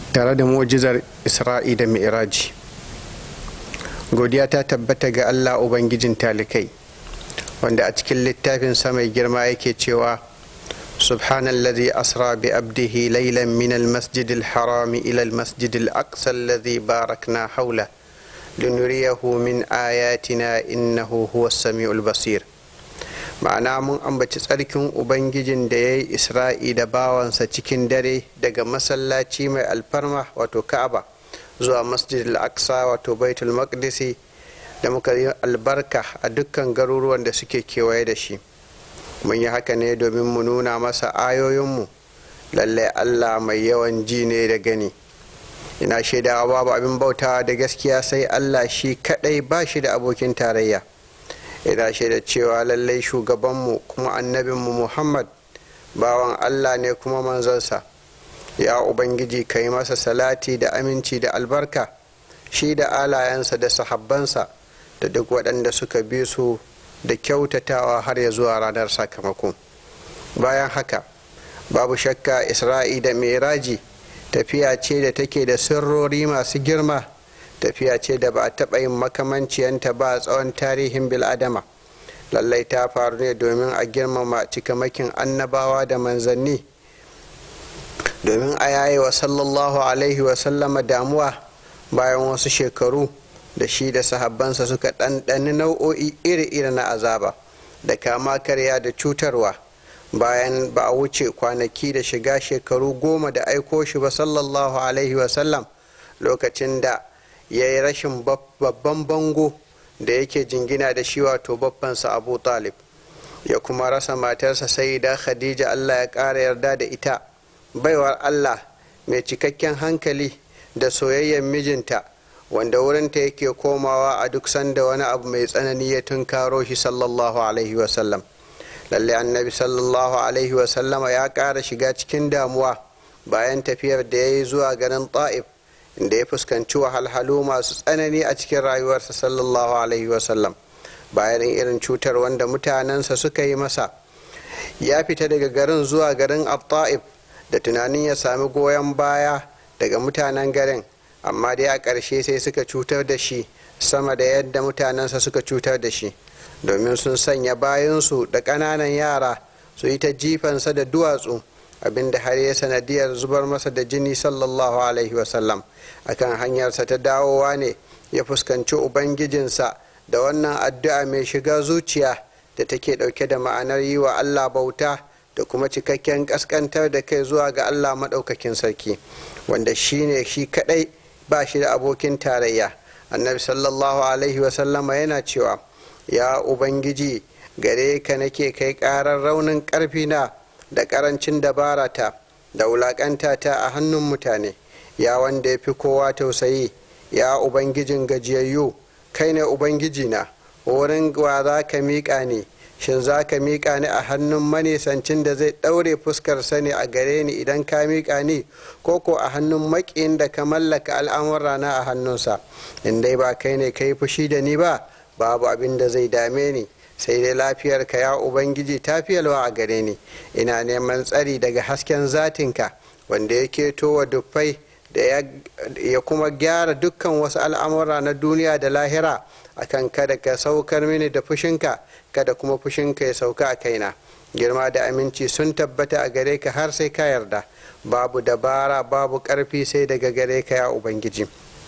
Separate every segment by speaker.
Speaker 1: tare da mu'jizar isra'i da mi'raji godiya ta tabbata ga allah ubangijin talikai wanda a cikin littafin mai girma yake cewa subhanallazi asra bi abdihi laylan min almasjid alharam ila almasjid alaqsa alladhi barakna hawla linuriyahu min ayatina innahu huwa as-sami'ul basir ma'ana mun ambaci tsarkin ubangijin da ya yi isra'i da bawansa cikin dare daga masallaci mai alfarma wato ka'aba zuwa masjid al-aqsa wato baitul maqdisi da muka yi albarka a dukkan garuruwan da suke kewaye da shi mun yi haka ne domin mu nuna masa ayoyinmu lallai allah mai yawan ji ne da gani ina shaidawa babu abin bautawa da gaskiya sai allah shi kadai ba shi da abokin tarayya ina shaida cewa lallai shugabanmu kuma annabinmu muhammad bawan allah ne kuma manzansa ya ubangiji ka yi masa salati da aminci da albarka shi da alayensa da sahabbansa da duk waɗanda suka bi su da kyautatawa har ya zuwa ranar sakamako bayan haka babu shakka isra'i da miraji tafiya ce da take da sirrori masu girma tafiya ce da ba a taɓa yin makamanciyanta ba a tsawon tarihin biladama lallai ta faru ne domin a girmama cikamakin annabawa da manzanni domin a yaye wa sallallahu alaihi wasallama damuwa bayan wasu shekaru da shi da sahabbansa suka ɗanɗani nau'o'i iri-iri na azaba da kama karya da cutarwa bayan ba a wuce kwanaki da shiga shekaru goma da aiko shi ba sallallahu alaihi wasallam lokacin da ya yi rashin babban bango da yake jingina da shi wato babbansa abu talib ya kuma rasa matarsa sai da khadija allah ya ƙara yarda da ita baiwar allah mai cikakken hankali da soyayyen mijinta wanda wurinta yake komawa a duk sanda wani abu mai tsanani ya tunkaro shi sallallahu alaihi wasallam lalle annabi sallallahu alaihi wasallama ya ƙara shiga cikin damuwa bayan tafiyar da ya yi zuwa garin ta'if inda ya fuskanci wahalhalu masu tsanani a cikin rayuwarsa sallallahu alaihi wasallam bayan irin cutar wanda mutanensa suka yi masa ya fita daga garin zuwa garin ta'if da tunanin ya sami goyon baya daga mutanen garin amma dai a ƙarshe sai suka cutar da shi sama da yadda mutanensa suka cutar da shi domin sun sanya bayansu da ƙananan yara su yi ta jifansa da duwatsu abinda har ya sanadiyar zubar masa da jini sallallahu alaihi wasallam akan hanyarsa ta dawowa ne ya fuskanci ubangijinsa da wannan addu'a mai shiga zuciya da take ɗauke da ma'anar yi wa allah bauta da kuma cikakken ƙasƙantar da kai zuwa ga allah maɗaukakin sarki wanda shi ne shi kaɗai ba shi da abokin tarayya annabi sallallahu alaihi wasallama yana cewa ya ubangiji gare ka nake kai ƙarar raunin ƙarfina da ƙarancin dabarata da wulaƙanta ta a hannun mutane ya wanda ya fi kowa tausayi ya ubangijin gajiyayyu kai ne ubangijina wurin wa za ka miƙa ni shin za ka miƙa ni a hannun manisancin da zai ɗaure fuskar sani a gare ni idan ka miƙa ni ko ko a hannun maƙin da ka mallaka al'amura na a hannunsa in dai ba kai ne ka yi fushi da ni ba babu abin da zai dame ni sai dai lafiyarka ya ubangiji ta fiyalwa a gare ni ina neman tsari daga hasken zatinka wanda ya keto wa dufai da ya kuma gyara dukkan wasu al'amura na duniya da lahira akan kada ka saukar mini da fushinka kada kuma fushinka ya sauka a kaina girma da aminci sun tabbata a gare ka har sai ka yarda babu dabara babu ƙarfi sai daga gare ka ya ubangiji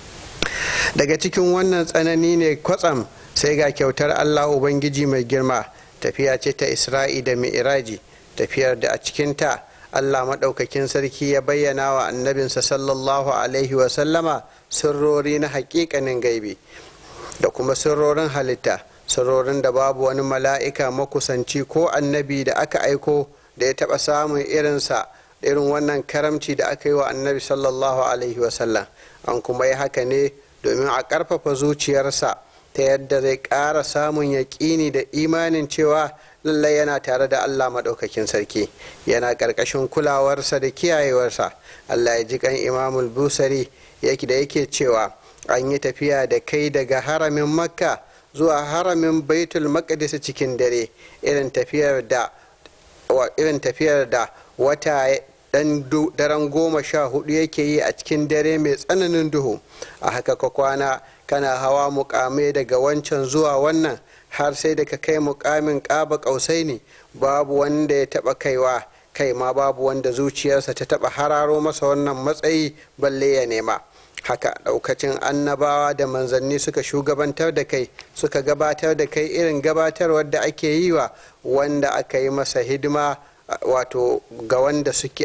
Speaker 1: daga cikin wannan tsanani ne kwatsam sai ga kyautar allah ubangiji mai girma tafiya ce ta isra'i da mi'iraji tafiyar da a cikinta allah maɗaukakin sarki ya bayyana wa annabinsa sallallahu alaihi wasallama sirrori na haƙiƙanin gaibi da kuma sirrorin halitta sirrorin da babu wani mala'ika makusanci ko annabi da aka aiko da ya taɓa samun irinsa irin wannan karamci da aka yi wa annabi sallallahu alaihi wasallam an kuma yi haka ne domin a ƙarfafa zuciyarsa ta yadda zai ƙara samun yaƙini da imanin cewa lallai yana tare da allah maɗaukakin sarki yana ƙarƙashin kulawarsa da kiyayewarsa allah ya ji kan imamul busari yake da yake cewa an yi tafiya da kai daga haramin makka zuwa haramin baitul maqdis cikin dare irin tafiyar da irin tafiyar da wata dan daren goma sha hudu yake yi a cikin dare mai tsananin duhu a haka ka kwana kana hawa mukamai daga wancan zuwa wannan har sai da ka kai mukamin ƙaba ƙausai ne babu wanda ya taɓa kaiwa kai ma babu wanda zuciyarsa ta taɓa hararo masa wannan matsayi balle ya nema haka ɗaukacin annabawa da manzanni suka shugabantar da kai suka gabatar da kai irin gabatarwar da ake yi wa wanda aka yi masa hidima wato ga wanda suke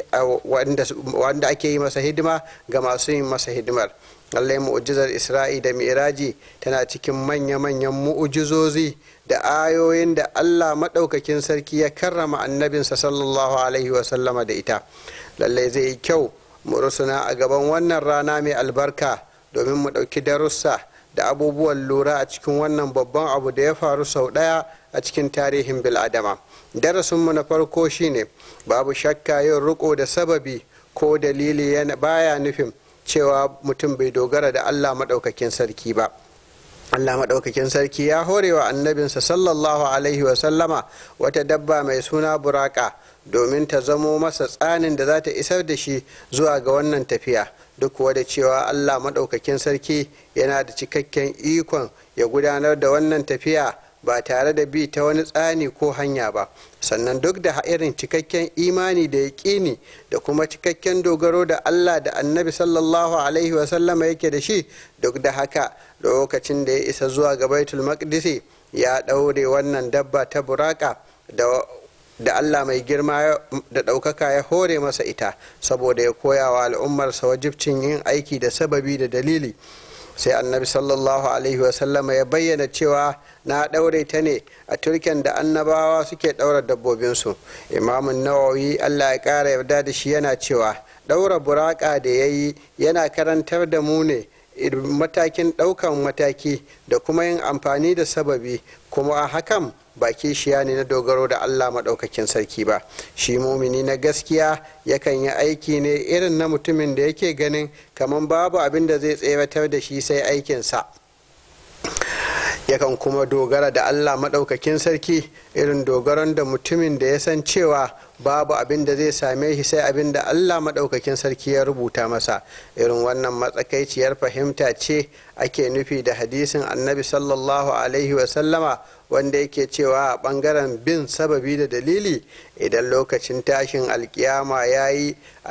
Speaker 1: wanda ake yi masa hidima ga masu yin masa hidimar lallai mu'ujizar isra'i da mi'raji tana cikin manya-manyan mu'ujizozi da ayoyin da allah maɗaukakin sarki ya karrama annabinsa sallallahu alaihi wasallama da ita lallai zai yi kyau mu rusuna a gaban wannan rana mai albarka domin mu ɗauki darussa da abubuwan lura a cikin wannan babban abu da ya faru sau ɗaya a cikin tarihin bil'adama darasinmu na farko shine babu shakka yin riko da sababi ko dalili baya nufin cewa mutum bai dogara da allah maɗaukakin sarki ba allah maɗaukakin sarki ya horewa annabinsa sallallahu alaihi wasallama wata dabba mai suna buraka domin ta zamo masa tsanin da za ta isar da shi zuwa ga wannan tafiya duk kuwa da cewa allah maɗaukakin sarki yana da cikakken ikon ya gudanar da wannan tafiya ba tare da bi ta wani tsani ko hanya ba sannan duk da irin cikakken imani da yaƙini da kuma cikakken dogaro da allah da annabi sallallahu alaihi wasallama yake da shi duk da haka lokacin da ya isa zuwa ga baitul maqdisi ya ɗaure wannan dabba ta buraka da da Allah mai girma da ɗaukaka ya hore masa ita saboda ya koya wa al'ummarsa wajibcin yin aiki da sababi da dalili sai annabi sallallahu alaihi wasallama ya bayyana cewa na ɗaure ta ne a turken da annabawa suke ɗaura dabbobinsu imamun nawawi allah ya ƙara yarda da shi yana cewa ɗaura buraka da ya yi yana karantar da mu ne matakin ɗaukan mataki da kuma yin amfani da sababi kuma a hakan ba kishiya ne na dogaro da Allah maɗaukakin sarki ba shi mumini na gaskiya yakan yi aiki ne irin na mutumin da yake ganin kamar babu abin da zai tsewatar da shi sai aikinsa yakan kuma dogara da Allah maɗaukakin sarki irin dogaron da mutumin da ya san cewa babu abin da zai same shi sai abin da Allah maɗaukakin sarki ya rubuta masa irin wannan matsakaiciyar fahimta ce ake nufi da hadisin annabi sallallahu alaihi wasallama wanda yake cewa a ɓangaren bin sababi da dalili idan lokacin tashin alkiyama ya yi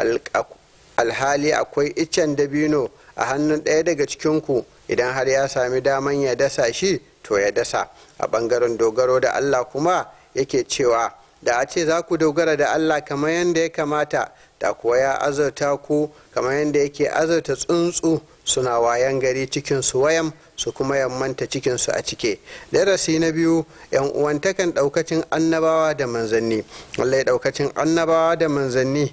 Speaker 1: alhali akwai iccen dabino a hannun ɗaya daga cikinku idan har ya sami daman ya dasa shi to ya dasa a ɓangaren dogaro da allah kuma yake cewa da a ce za ku dogara da allah kamar yadda ya kamata da kuwa ya azurta ku kamar yadda yake azurta tsuntsu suna wayan gari cikinsu wayam su kuma yammanta cikinsu a cike darasi na biyu yan uwantakan daukacin annabawa da manzanni wallai daukacin annabawa da manzanni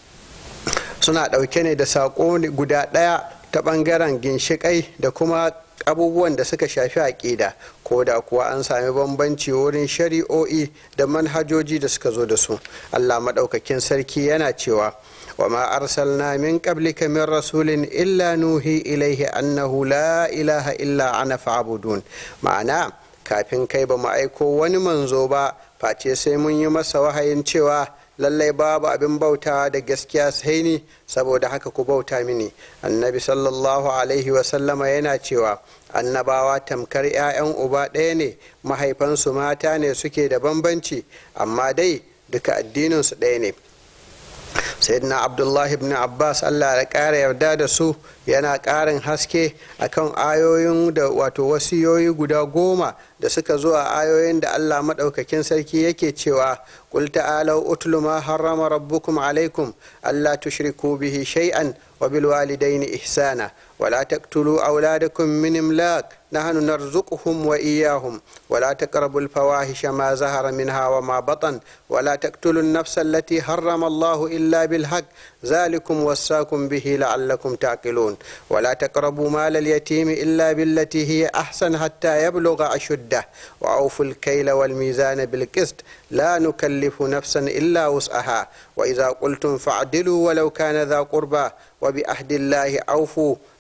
Speaker 1: suna dauke ne da sako guda daya ta bangaren ginshikai da kuma abubuwan da suka shafi aƙida ko da kuwa an sami bambanci wurin shari'o'i da manhajoji da suka zo da su allah maɗaukakin sarki yana cewa وما أرسلنا من قبلك من رسول إلا نوحي إليه أنه لا إله إلا أنا فاعبدون معنى kafin kai ba mu aiko wani manzo ba face sai mun yi masa wahayin cewa lallai babu abin bautawa da gaskiya sai ni saboda haka ku bauta mini annabi sallallahu alaihi wasallama yana cewa annabawa tamkar 'ya'yan uba ɗaya ne mahaifansu mata ne suke da bambanci amma dai duka addininsu ɗaya ne sayyidina abdullahi ibn abbas allah ya ƙara yarda da su yana ƙarin haske akan ayoyin da wato wasiyoyi guda goma da suka zo a ayoyin da allah maɗaukakin sarki yake cewa قل تعالوا أتل ما حرم ربكم عليكم ألا تشركوا به شيئا وبالوالدين إحسانا ولا تقتلوا أولادكم من إملاق نحن نرزقهم وإياهم ولا تقربوا الفواحش ما زهر منها وما بطن ولا تقتلوا النفس التي حرم الله إلا بالحق ذلكم وصاكم به لعلكم تعقلون ولا تقربوا مال اليتيم إلا بالتي هي أحسن حتى يبلغ أشده وأوفوا الكيل والميزان بالقسط لا نكلف نفسا إلا وسعها وإذا قلتم فاعدلوا ولو كان ذا قربى وبأحد الله أوفوا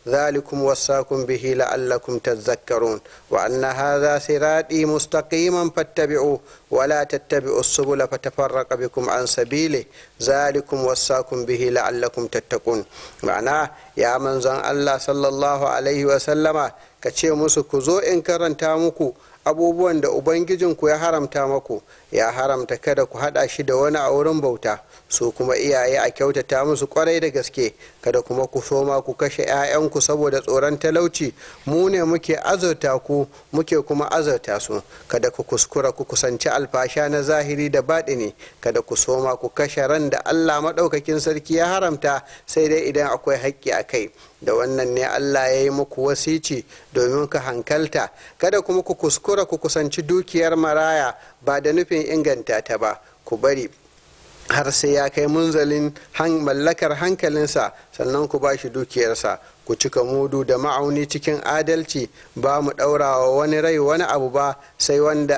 Speaker 1: ذلكم وصاكم به لعلكم تذكرون وأن هذا صراطي مستقيما فاتبعوه ولا تتبعوا السبل فتفرق بكم عن سبيله ذلكم وصاكم به لعلكم تتقون معناه يا من زن الله صلى الله عليه وسلم كتشي musu ku zo in karanta muku abubuwan da ubangijinku ya haramta maku ya haramta kada ku hada shi da wani a wurin bauta su kuma iyaye a kyautata musu kwarai da gaske kada kuma ku soma ku kashe 'ya'yanku saboda tsoron talauci mu ne muke azurta ku muke kuma azurta su kada ku kuskura ku kusanci alfasha na zahiri da baɗini kada ku soma ku kashe ran da allah maɗaukakin sarki ya haramta sai dai idan akwai haƙƙi a kai da wannan ne allah ya yi muku wasici domin ka hankalta kada kuma ku kuskura ku kusanci dukiyar maraya ba da nufin inganta ta ba ku bari har sai ya kai munzalin mallakar hankalinsa sannan ku ba shi dukiyarsa ku cika mudu da ma'auni cikin adalci ba mu ɗaurawa wani rai wani abu ba sai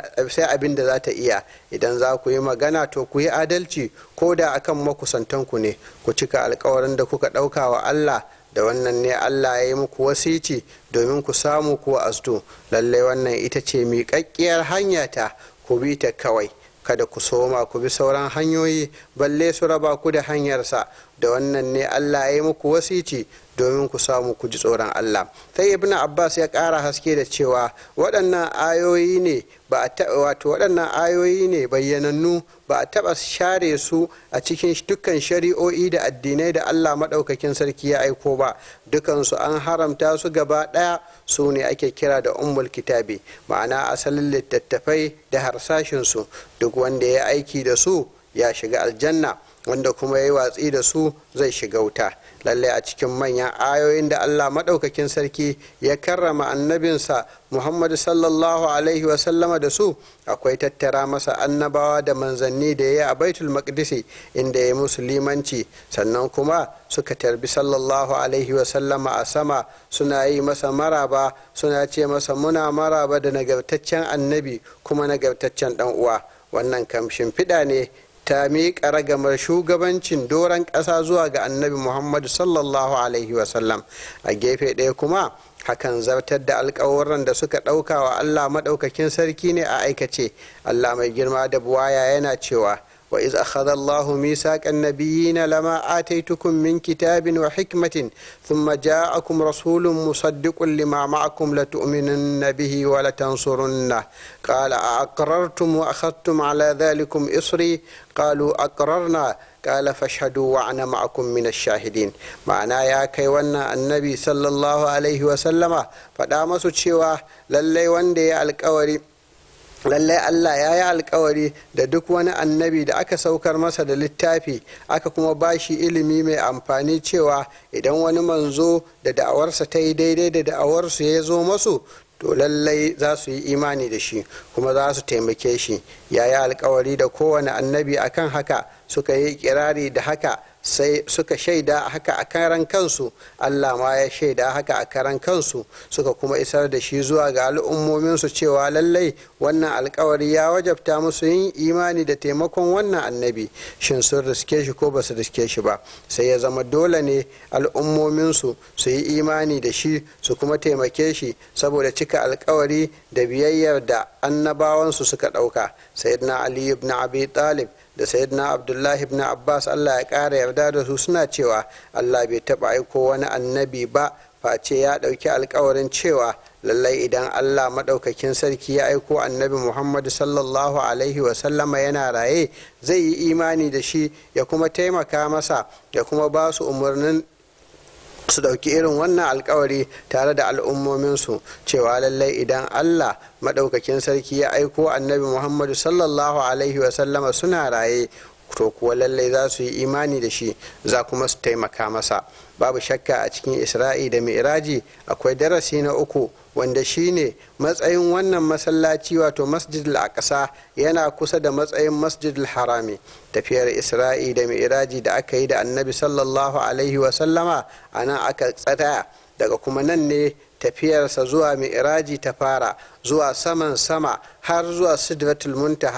Speaker 1: abin da za ta iya idan za ku yi magana to ku yi adalci ko da akan makusantanku ne ku cika alkawarin da kuka ɗauka wa allah da wannan ne allah ya yi muku wasici domin ku samu kuwa astu lallai wannan ita ce miƙaƙƙiyar hanya ta ku bi ta kawai kada ku soma ku bi sauran hanyoyi balle su raba ku da hanyarsa da wannan ne allah ya yi muku wasici domin ku samu ku ji tsoron allah sai ibn abbas ya ƙara haske da cewa waɗannan ayoyi ne ba a wato waɗannan ayoyi ne bayyanannu ba a taɓa share su a cikin dukkan shari'o'i da addinai da allah maɗaukakin sarki ya aiko ba dukansu an haramta su gaba ɗaya su ne ake kira da ummul kitabi ma'ana asalin littattafai da harsashinsu duk wanda ya aiki da su ya shiga aljanna wanda kuma ya yi watsi da su zai shiga wuta lallai a cikin manyan ayoyin da allah maɗaukakin sarki ya karrama annabinsa muhammadu sallallahu alaihi wasallama da su akwai tattara masa annabawa da manzanni da ya yi a baitul maqdisi inda ya musu limanci sannan kuma suka tarbi sallallahu alaihi wasallama a sama suna yi masa maraba suna ce masa muna maraba da nagartaccen annabi kuma nagartaccen dan uwa wannan kam shimfiɗa ne ta miƙa ragamar shugabancin doron ƙasa zuwa ga annabi muhammadu sallallahu alaihi wasallam a gefe ɗaya kuma hakan zartar da alkawarin da suka ɗauka wa allah maɗaukakin sarki ne a aikace allah mai girma da buwaya yana cewa وإذ أخذ الله ميثاق النبيين لما آتيتكم من كتاب وحكمة ثم جاءكم رسول مصدق لما معكم لتؤمنن به ولتنصرنه قال أأقررتم وأخذتم على ذلكم إصري قالوا أقررنا قال فاشهدوا وأنا معكم من الشاهدين معنى يا كي ونا النبي صلى الله عليه وسلم فدامسوا تشيوا للي وندي الكوري lallai Allah ya yi alkawari da duk wani annabi da aka saukar masa da littafi aka kuma ba shi ilimi mai amfani cewa idan wani manzo da da'awarsa ta yi daidai da da'awarsu ya zo masu to lallai za su yi imani da shi kuma za su taimake shi ya yi alkawari da kowane annabi akan haka suka yi kirari da haka sai suka shaida haka a karan kansu allah ma ya shaida haka a karan kansu suka kuma isar da shi zuwa ga al'ummominsu cewa lallai wannan alkawari ya wajabta musu yin imani da taimakon wannan annabi shin sun riske shi ko ba su riske shi ba sai ya zama dole ne al'ummominsu su yi imani da shi su kuma taimake shi saboda cika alkawari da biyayyar da annabawansu suka ɗauka sayyidina ali ibn abi talib da sayyidina abdullahi ibn abbas allah ya ƙara yarda da su suna cewa allah bai taɓa aiko wani annabi ba face ya ɗauki alkawarin cewa lallai idan allah maɗaukakin sarki ya aiko annabi muhammadu sallallahu alaihi wasallama yana raye zai yi imani da shi ya kuma taimaka masa ya kuma ba su umarnin su ɗauki irin wannan alkawari tare da al'ummominsu cewa lallai idan allah maɗaukakin sarki ya aiko annabi muhammadu sallallahu alaihi wasallama suna raye to kuwa lallai za su yi imani da shi za kuma su taimaka masa babu shakka a cikin isra'i da mi'raji akwai darasi na uku wanda shine matsayin wannan masallaci wato masjidul aqsa yana kusa da matsayin masjidul harami tafiyar isra'i da mi'raji da aka yi da annabi sallallahu alaihi wasallama a nan aka tsaya daga kuma nan ne tafiyarsa zuwa mi'raji ta fara zuwa saman sama har zuwa sidratul muntaha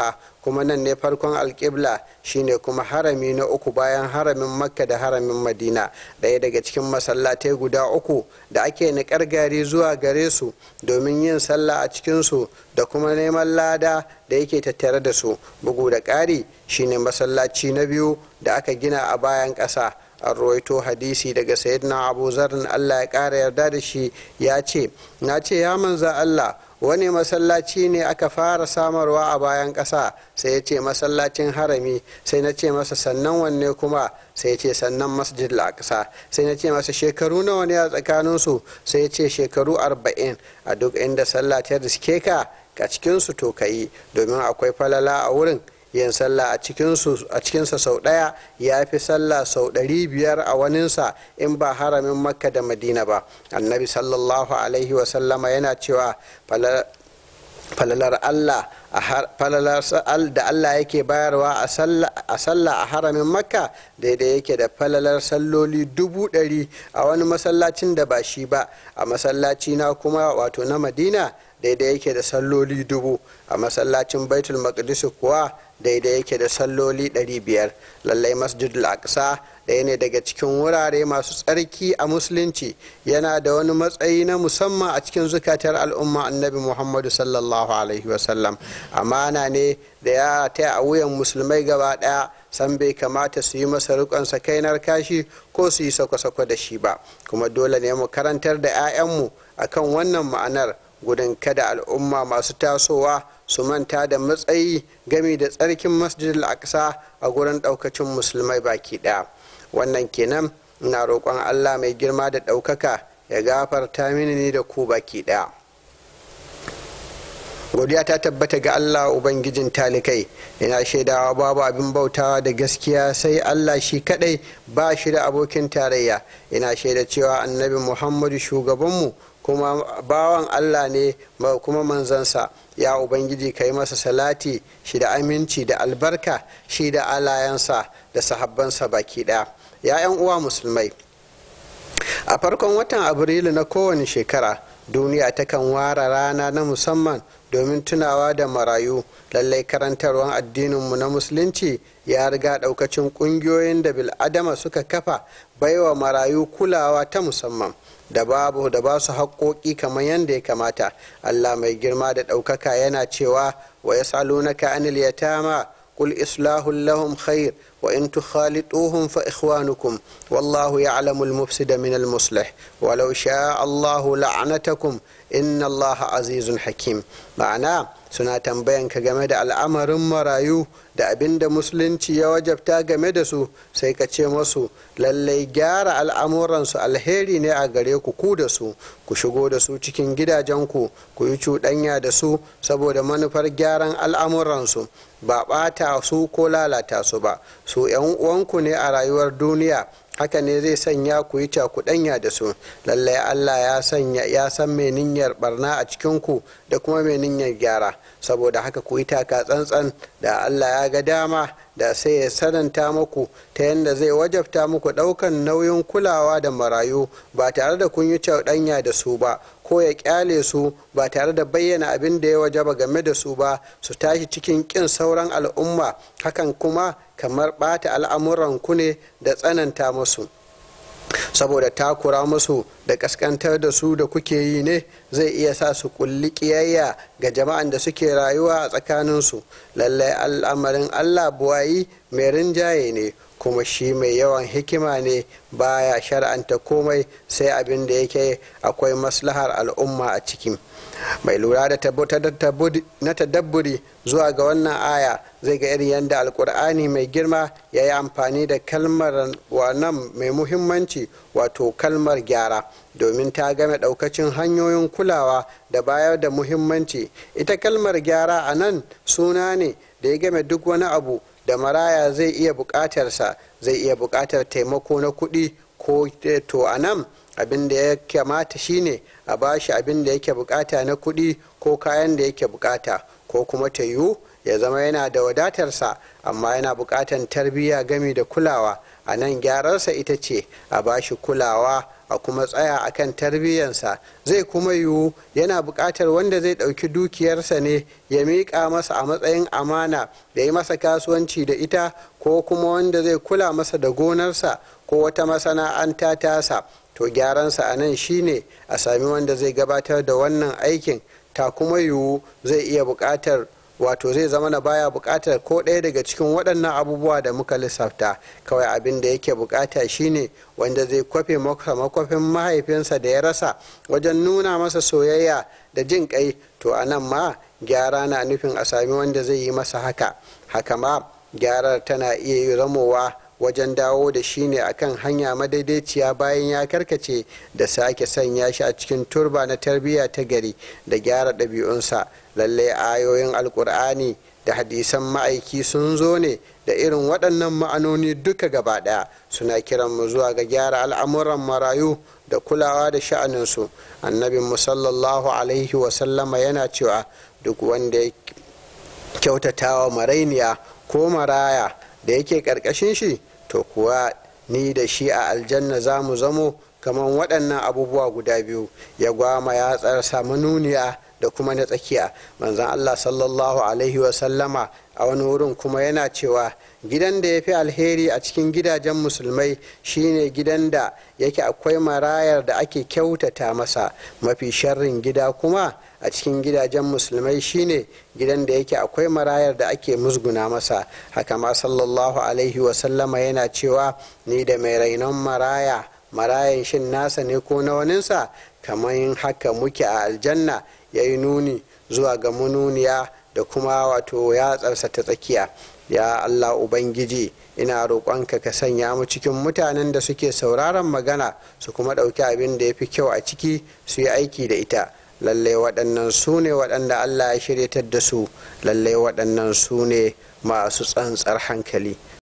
Speaker 1: kuma nan ne farkon alƙibla shine kuma harami na uku bayan haramin makka da haramin madina ɗaya daga cikin masallatai guda uku da ake niƙar gari zuwa gare su domin yin sallah a cikinsu da kuma neman lada da yake tattare da su bugu da ƙari shine masallaci na biyu da aka gina a bayan ƙasa an rawaito hadisi daga sayyidina abu zarin allah ya ƙara yarda da shi ya ce na ce ya manza allah wani masallaci ne aka fara samarwa a bayan ƙasa sai ya ce masallacin harami sai na ce masa sannan wanne kuma sai ya ce sannan masjid al-aqsa sai na ce masa shekaru nawa ne a tsakaninsu sai ya ce shekaru arba'in a duk inda sallah ta riske ka a cikinsu to ka yi domin akwai falala a wurin yin sallah a cikinsa sau ɗaya ya fi sallah sau ɗari biyar a waninsa in ba haramin makka da madina ba annabi sallallahu alaihi wasallama yana cewa falalar allah falalar da allah yake bayarwa a sallah a haramin makka daidai yake da falalar salloli dubu ɗari a wani masallacin da ba shi ba a masallaci na kuma wato na madina daidai yake da salloli dubu a masallacin baitul maqdis kuwa daidai yake da salloli 500 lallai masjidul aqsa ɗaya ne daga cikin wurare masu tsarki a musulunci yana da wani matsayi na musamman a cikin zukatar al'umma annabi muhammadu sallallahu alaihi wasallam amana ne da ya ta a wuyan musulmai gaba ɗaya san bai kamata su yi masa rikon sakainar kashi ko su yi sako-sako da shi ba kuma dole ne mu karantar da 'ya'yanmu akan wannan ma'anar gudun kada al'umma masu tasowa su manta da matsayi gami da tsarkin masjidil aqsa a gurin daukacin musulmai baki daya wannan kenan ina roƙon allah mai girma da ɗaukaka ya gafarta mini ni da ku baki daya godiya ta tabbata ga allah ubangijin talikai ina shaidawa babu abin bautawa da gaskiya sai allah shi kadai ba shi da abokin tarayya ina shaida cewa annabi muhammadu shugabanmu kuma bawan allah ne kuma manzansa ya ubangiji ka yi masa salati shi da aminci da albarka shi da alayansa da sahabbansa baki ɗaya ya 'yan uwa musulmai a farkon watan abrilu na kowane shekara duniya takan ware rana na musamman domin tunawa da marayu lallai karantarwar addininmu na musulunci ya riga daukacin kungiyoyin da bil'adama suka kafa baiwa marayu kulawa ta musamman da babu da ba su haƙoƙi kamar yadda ya kamata allah mai girma da ɗaukaka yana cewa wa ya salunaka anil yatama قل إصلاح لهم خير وإن تخالطوهم فإخوانكم والله يعلم المفسد من المصلح ولو شاء الله لعنتكم إن الله عزيز حكيم معناه suna tambayan ka game da al'amarin marayu da abin da musulunci ya wajabta game da su sai ka ce masu lallai gyara al'amuransu alheri ne a gare ku ku da su ku shigo da su cikin gidajenku ku yi cuɗanya da su saboda manufar gyaran al'amuransu ba ɓata su ko lalata su ba su 'yan uwanku ne a rayuwar duniya haka ne zai sanya ku yi cakuɗanya da su lallai allah ya sanya ya san mai niyyar barna a cikinku da kuma mai niyyar gyara saboda haka ku yi taka tsantsan da allah ya ga dama da sai ya sananta muku ta yadda zai wajabta muku ɗaukan nauyin kulawa da marayu ba tare da kun yi cakuɗanya da su ba ko ya kyale su ba tare da bayyana abin da ya wajaba game da su ba su tashi cikin ƙin sauran al'umma hakan kuma kamar ɓata al'amuran ku ne da tsananta musu saboda takura musu da kaskantar da su da kuke yi ne zai iya sa su kulli kiyayya ga jama'an da suke rayuwa a tsakaninsu lallai al'amarin allah buwayi mai rinjaye ne kuma shi mai yawan hikima ne baya shar'anta komai sai abin da yake akwai maslahar al'umma a ciki mai lura da na tadabburi zuwa ga wannan aya zai ga irin yadda alkur'ani mai girma ya yi amfani da kalmar wannan mai muhimmanci wato kalmar gyara domin ta game daukacin hanyoyin kulawa da bayar da muhimmanci ita kalmar gyara a nan suna ne da ya game duk wani abu da maraya zai iya bukatarsa zai iya bukatar taimako na kuɗi ko to a nan abin da ya kamata shine a bashi abin da yake bukata na kuɗi ko kayan da yake bukata ko kuma ta yiwu ya zama yana da wadatarsa amma yana bukatan tarbiyya gami da kulawa a nan gyararsa ita ce a bashi kulawa a kuma tsaya akan tarbiyyansa zai kuma yiwu yana buƙatar wanda zai ɗauki dukiyarsa ne ya miƙa masa a matsayin amana da yi masa kasuwanci da ita ko kuma wanda zai kula masa da gonarsa ko wata masana'anta tasa to gyaransa a nan shine a sami wanda zai gabatar da wannan aikin ta kuma yiwu zai iya buƙatar wato zai zama na baya buƙatar ko ɗaya daga cikin waɗannan abubuwa da muka lissafta kawai abin da yake buƙata shine wanda zai kwafe makwafin mahaifinsa da ya rasa wajen nuna masa soyayya da jin kai to a nan ma gyara na nufin a sami wanda zai yi masa haka haka ma gyarar tana iya zamowa wajen dawo da shi ne akan hanya madaidaiciya bayan ya karkace da sake sanya shi a cikin turba na tarbiyya ta gari da gyara ɗabi'unsa lallai ayoyin alkur'ani da hadisan ma'aiki sun zo ne da irin waɗannan ma'anoni duka gaba ɗaya suna kiran mu zuwa ga gyara al'amuran marayu da kulawa da sha'aninsu annabin mu sallallahu alaihi wasallama yana cewa duk wanda ya kyautatawa marainiya ko maraya da yake ƙarƙashin shi to kuwa ni da shi a aljanna za mu zamo kamar waɗannan abubuwa guda biyu ya gwama ya tsarsa manuniya da kuma na tsakiya manzan allah sallallahu alaihi wasallama a wani wurin kuma yana cewa gidan da ya fi alheri a cikin gidajen musulmai shine gidan da yake akwai marayar da ake kyautata masa mafi sharrin gida kuma a cikin gidajen musulmai shine gidan da yake akwai marayar da ake musguna masa haka ma sallallahu alaihi wasallama yana cewa ni da mai rainon maraya marayan shin nasa ne ko na waninsa kamar haka muke a aljanna ya yi nuni zuwa ga mununiya da kuma wato yatsarsa ta tsakiya ya allah ubangiji ina roƙonka ka sanya mu cikin mutanen da suke sauraron magana su kuma ɗauki abin da ya fi kyau a ciki su yi aiki da ita lallai waɗannan su ne waɗanda allah ya shiryatar da su lallai waɗannan su ne masu tsantsar hankali